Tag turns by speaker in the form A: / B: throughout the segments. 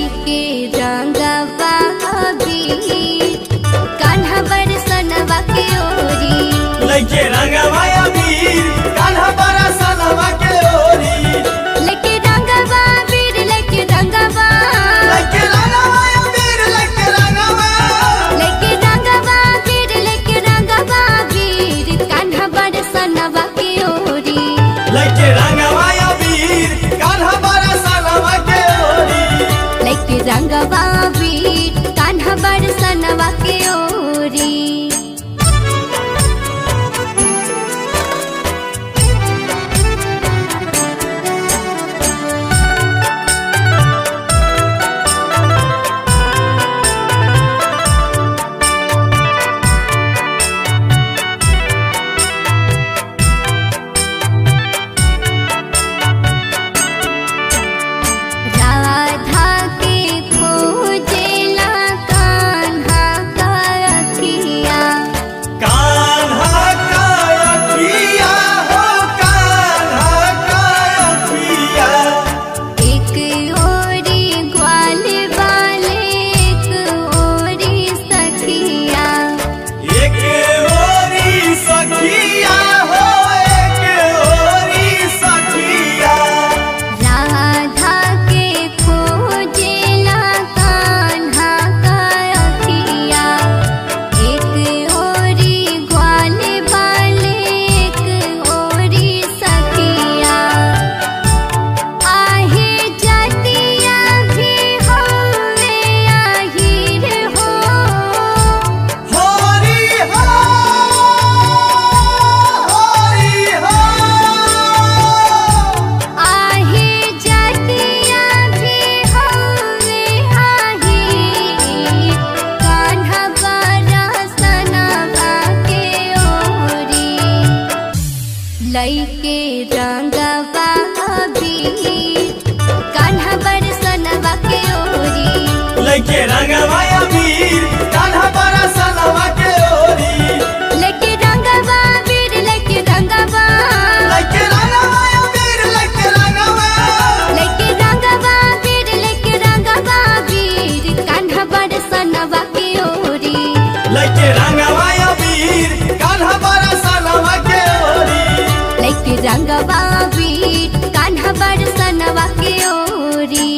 A: लैके रंगवा अबीर कान्हा बरसनवा के ओरी
B: लइके रंगवा अबीर कान्हा बड़ा सनवा के ओरी
A: लैके रंगवा अबीर लैके रंगवा
B: लइके रंगवा अबीर लइके रंगवा
A: लैके रंगवा अबीर लैके रंगवा अबीर कान्हा बरसनवा के ओरी
B: लइके रंगवा अबीर कान्हा बड़ा सनवा के ओरी
A: लैके रंगवा अबीर कान्हा बरसनवा के ओरी राधा के खोजेला कान्हा का अखिया
B: कान्हा का अखिया हो कान्हा का अखिया
A: एक ओरी ग्वाल वाले एक ओरी सखिया
B: एक ओरी सखिया हो एक ओरी सखिया
A: राधा के खोजेला कान्हा का अखिया एक ओरी ग्वाल वाले एक ओरी सखिया आहे जतिया भी होवे आहिर हो
B: होरी हो होरी हो
A: आहे जतिया भी होवे आहिर कान्हा बरसनवा के ओरी लैके रंगवा अबीर कान्हा बरसनवा के ओरी
B: लइके रंगवा अबीर कान्हा बड़ा सनवा के ओरी
A: लैके रंगवा अबीर लैके रंगवा
B: लइके रंगवा अबीर लइके रंगवा
A: लैके रंगवा अबीर लैके रंगवा अबीर कान्हा बरसनवा के ओरी
B: लइके रंगवा अबीर कान्हा बड़ा सनवा के ओरी
A: लैके रंगवा अबीर कान्हा बरसनवा के ओरी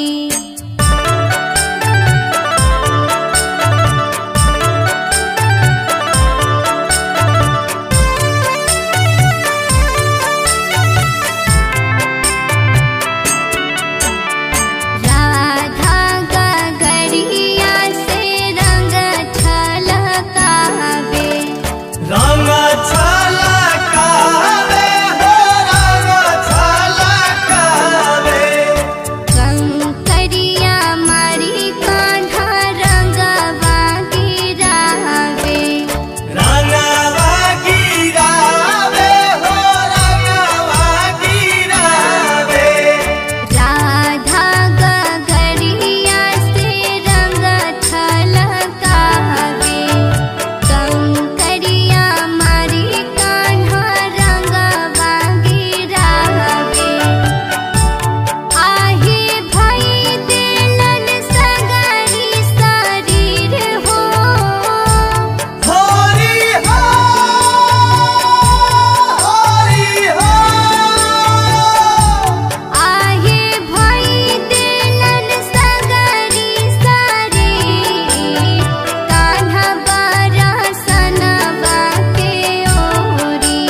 A: राधा गगरिया से रंग छलकावे
B: रंग छलकावे हो रंग छलकावे
A: कंकरिया मारी कान्हा रंगवा गिरावे
B: रंगवा गिरावे हो रंगवा गिरावे
A: राधा गगरिया से रंग छलकावे कंकरिया मारी कान्हा रंगवा गिरावे आहे भई देलन सगरी शरीर हो
B: होरी हो होरी हो
A: आहे भई देलन सगरी शरीर कान्हा बरसनवा के ओरी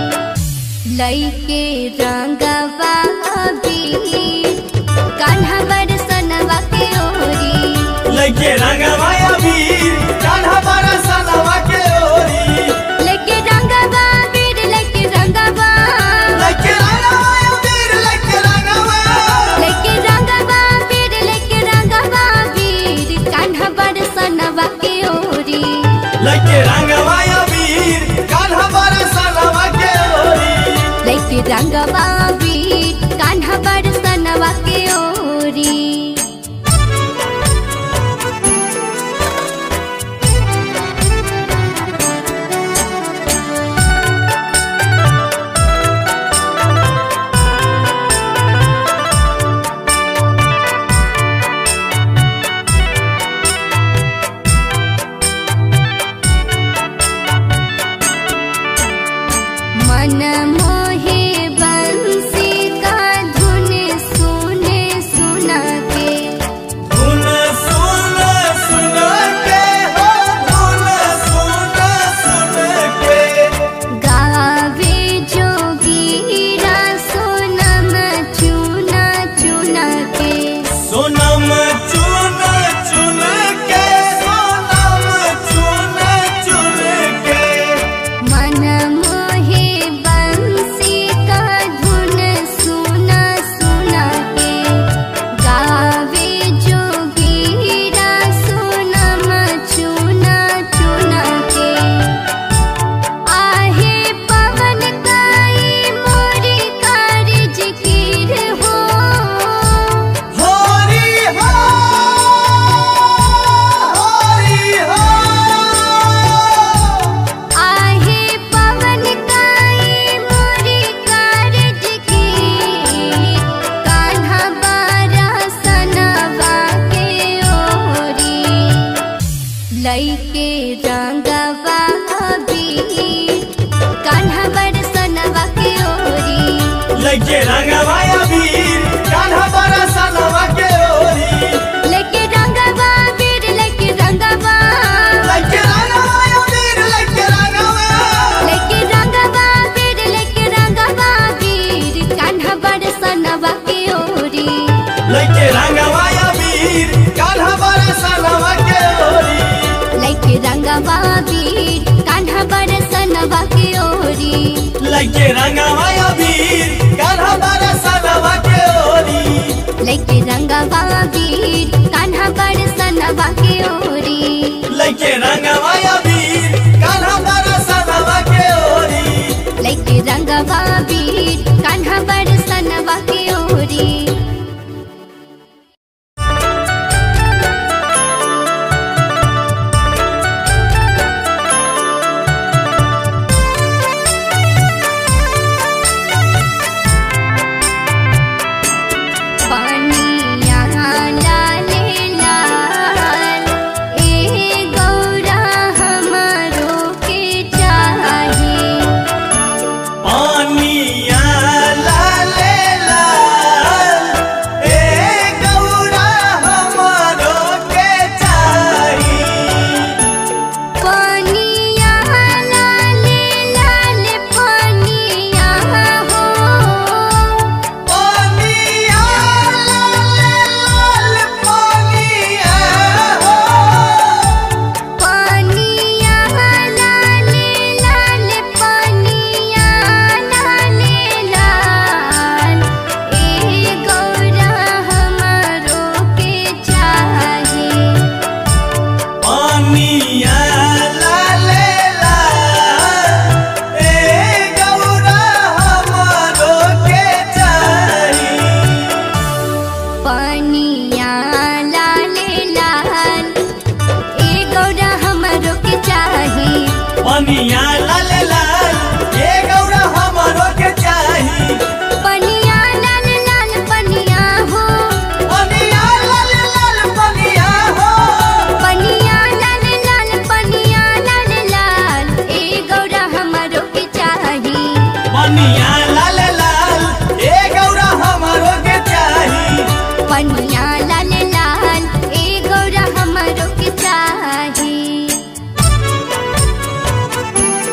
A: लैके रंगवा अबीर कान्हा बरसनवा के ओरी
B: लइके रंगवा अबीर कान्हा बड़ा सनवा के ओरी
A: लैके रंगवा अबीर लैके रंगवा
B: लइके रंगवा अबीर लइके रंगवा
A: लैके रंगवा अबीर लैके रंगवा अबीर कान्हा बरसनवा के ओरी
B: लइके रंगवा अबीर कान्हा बड़ा सनवा के ओरी
A: लैके रंगवा अबीर कान्हा बरसनवा के ओरी लैके रंगवा बीर कान्हा बरसनवा के ओरी
B: लगे रंगवाया वीर कान्हा बड़ा सनवा के ओरी
A: लेके रंगवा बीर लेके रंगवा
B: लगे रंगवाया वीर लगे रंगवा
A: लेके रंगवा बीर लेके रंगवा बीर कान्हा बरसनवा के ओरी
B: लगे रंगवाया वीर कान्हा बड़ा सनवा के ओरी
A: लेके रंगवा बीर कान्हा बरसनवा के ओरी
B: लगे रंगवाया वीर कान्हा बड़ा सनवा के ओरी
A: लेके रंगवा बीर कान्हा बरसनवा के ओरी
B: लगे रंगवाया वीर कान्हा बड़ा सनवा के ओरी
A: लेके रंगवा बीर कान्हा बरसनवा के ओरी पानिया लाले लाल ए गौरा हमारो के चाही
B: पानिया लाले लाल ए गौरा हमारो के चाही
A: पानिया लाले लाल पानिया हो
B: पानिया लाले लाल पानिया हो
A: पानिया लाले लाल पानिया लाले लाल ए गौरा हमारो के चाही
B: पानिया लाले लाल ए गौरा हमारो के चाही
A: पानिया लाले लाल ए गौरा हमरो के चाही
B: पनिया लाल लाल ये गौरा हमारो के चाही
A: पनिया लाल लाल पनिया हो
B: पनिया लाल लाल पनिया हो
A: पनिया लाल लाल पनिया लाल लाल ए गौरा हमरो के चाही
B: पनिया लाल लाल ये गौरा हमारो के चाही
A: पनिया लाल लाल ए गौरा हमरो के चाही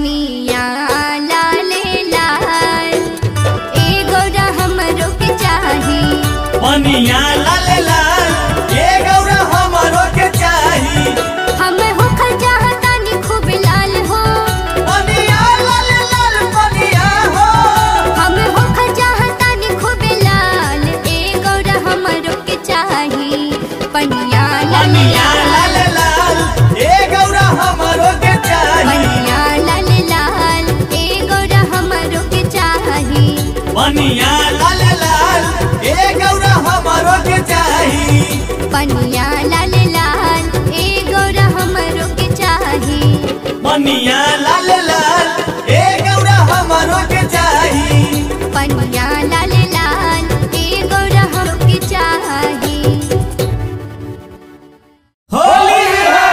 A: पनिया लाले लाल ए गौरा हमरो के चाही
B: पनिया लाल लाल ए गौरा हमरो के चाही
A: हम हो खजाहतानी खूब लाल हो
B: पनिया लाल लाल पनिया हो
A: हम हो खजाहतानी खूब लाल ए गौरा हमरो के चाही पनिया लाले
B: पनिया
A: लाल
B: लाल लाल ए गौरा हमरो के चाही
A: पनिया लाले लाल ए गौरा हमरो के चाही
B: पनिया लाल लाल ए गौरा हमरो के चाही
A: पनिया लाले लाल ए गौरा हमरो के चाही
B: पनिया लाल लाल ए गौरा हमरो के चाही
A: पनिया लाले लाल ए गौरा हमरो के चाही
B: होली है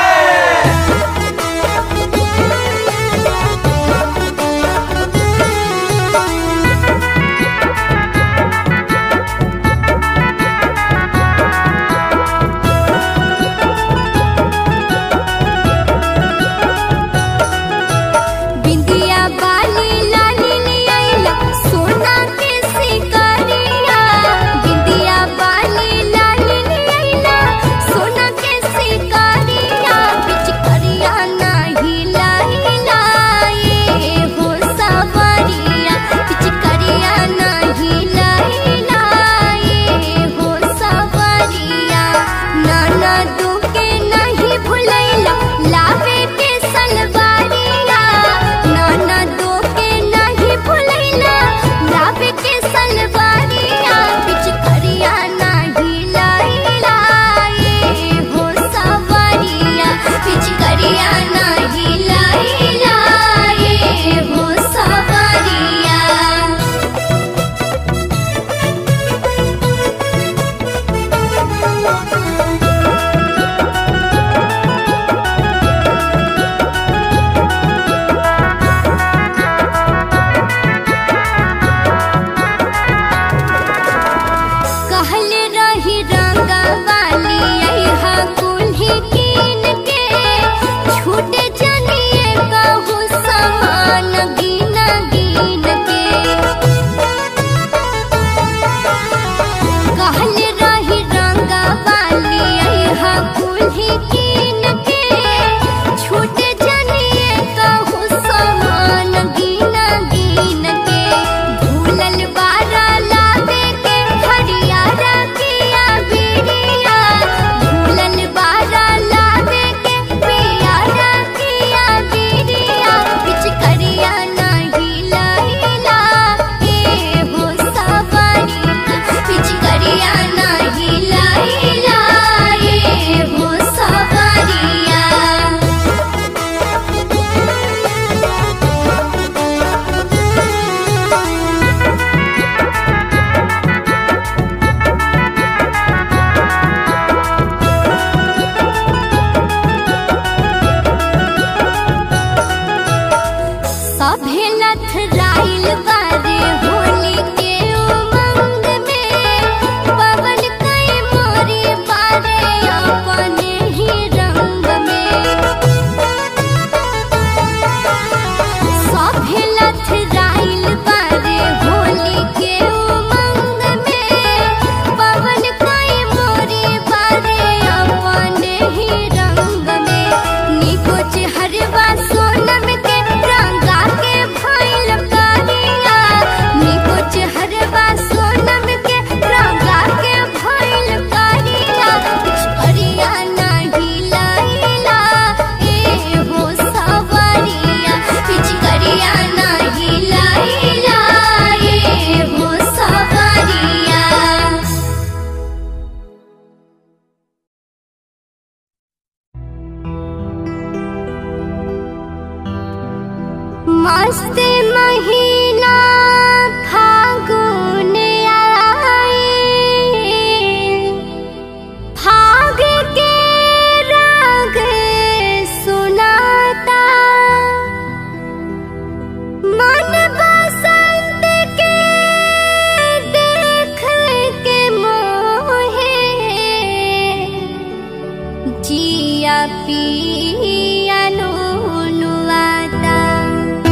A: बिंदिया बाली लाली लियाइला सोना के सिकरिया बिंदिया बाली लाली लियाइला सोना के सिकरिया पिचकरिया नाही लाइला ये हो सवरिया पिचकरिया नाही लाइला ये हो सवरिया नाना दुके नहीं भुलैला लावे के सलवारिया नाना दुके नहीं भुलैला लावे के सलवारिया पिचकरिया नहीं लाइला ये हो सवरिया पिचकरिया नहीं लाइला ये हो सवरिया कहल रही रंगा वाली अइहा कुल्ही कीन के छूट जनिए कहू समान गिन गिन के कहल रही रंगा वाली अइहा कुल्ही कीन के छूट जनिए कहू समान गिन गिन के भूलल बारा लावे के हरियारा किया बिरिया भूलल बारा लावे के पियारा किया बिरिया पिचकरिया नहीं लाइला ए हो सवरिया पिचकरिया नहीं लाइला ए हो सवरिया सभे लथराइल बारे होली के उमंग में पवन कई मोरी बारे अपने ही रंग में सभे लथराइल बारे होली के उमंग में पवन कई मोरी बारे अपने ही रंग में निको चेहरवा सोनम के रंगा के भइल करिया निको चेहरवा सोनम के रंगा के भइल करिया पिचकरिया नाही लाइला ए हो सवरिया पिचकरिया नाही लाइला ए हो सवरिया मस्त महीना फागुन आए फाग के राग सुनाता मन बसंत के देख के मोहे जिया पिया नुनुआता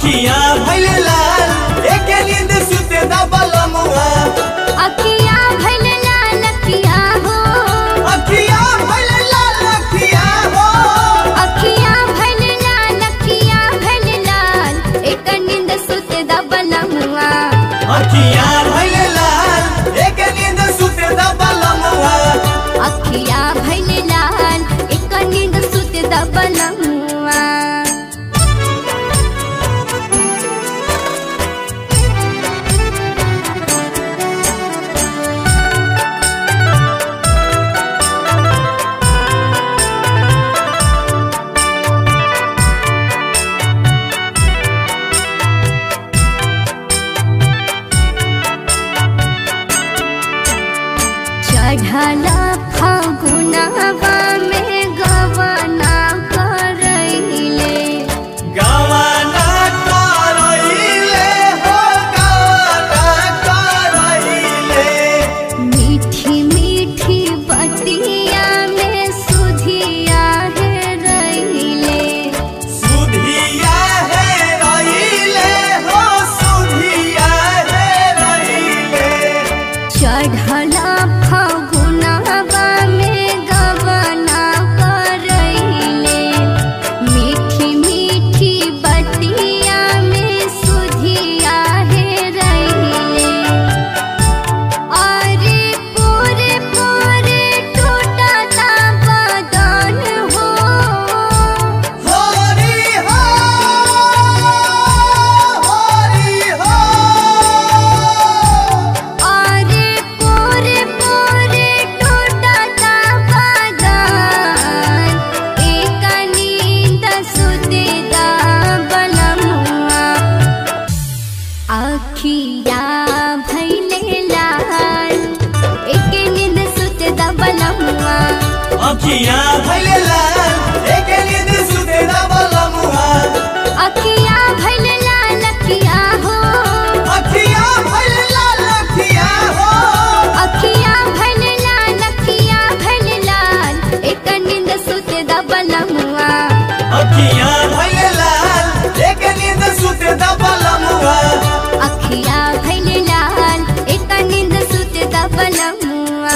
B: अखिया भइले लाल एक नींद सुते दबल मुआ
A: अखिया भइल लाल अखिया हो
B: अखिया भइले लाल अखिया हो
A: अखिया भइल लाल अखिया भइल लाल एक नींद सुते दबल मुआ
B: अखिया भइले लाल एक नींद सुते दबल मुआ
A: अखिया भइल लाल एक नींद सुते दबल मुआ चढ़ला फागुनवा में गवना करैले
B: गवाना करइले हो गवाना करइले
A: मीठी मीठी बतिया में सुधिया है रैले
B: सुधिया है रइले हो सुधिया है रइले
A: चढ़ला फागुनवा में गवना करैले मीठी मीठी बतिया में सुधिया है रैले अरे पूरे पूरे टूटता बदन हो
B: होरी हो होरी हो
A: अरे पूरे पूरे टूटता बदन एक नींद सुते बलमुआ अखिया भैले लाल एक नींद सुते बलमुआ
B: अखिया भइले लाल एक नींद सुते दबल मुआ
A: अखिया भैले लाल अखिया हो
B: अखिया भइले लाल अखिया हो
A: अखिया भैले लाल अखिया भैले लाल एक नींद सुते बलमुआ
B: अखिया भइले लाल एक नींद सुते दबल मुआ
A: अखिया भैले लाल एक नींद सुते बलमुआ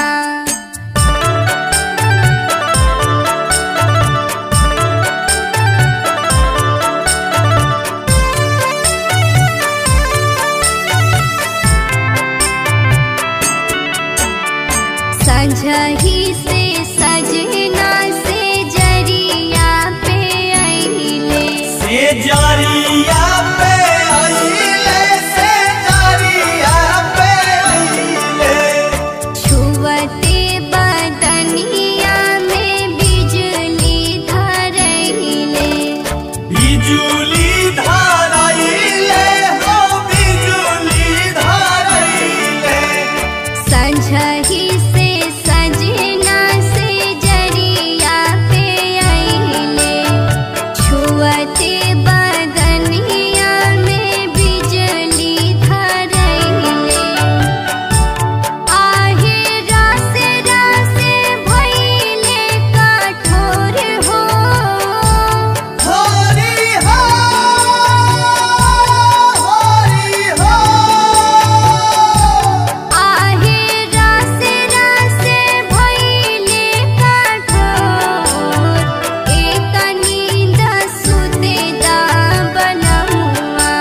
A: संझही से सजना से जरिया पे आइले
B: से जरिया पे आइले से जरिया पे आइले
A: छुवते बदनिया में बिजली धरैले
B: बिजुली धरइले हो बिजुली धरइले
A: संझही से सजना से जरिया पे आइले छुवते बदनिया में बिजली धरैले आहे रस रस भइले कठोर हो
B: होरी हो होरी हो
A: आहे रस रस भइले कठोर एक नींद सुते बलमुआ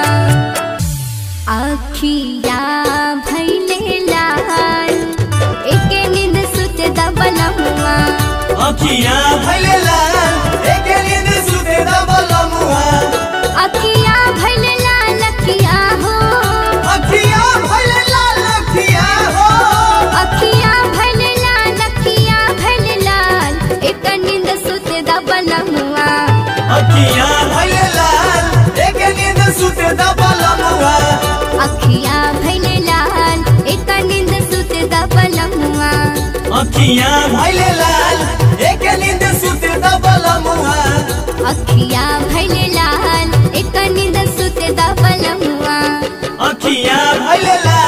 A: अखिया भइले लाल एक नींद सुते बलमुआ
B: अखिया भइले लाल एक नींद सुते दबल मुआ
A: अखिया भइले लाल अखिया हो
B: अखिया भइले लाल अखिया हो
A: अखिया भइले लाल अखिया भइले लाल एक नींद सुते बलमुआ
B: अखिया भइले लाल एक नींद सुते दबल मुआ
A: अखिया भइले लाल एक नींद सुते बलमुआ
B: अखिया भइले लाल एक नींद सुते दबल मुआ
A: अखिया भइले लाल एक नींद सुते बलमुआ
B: अखिया भइले लाल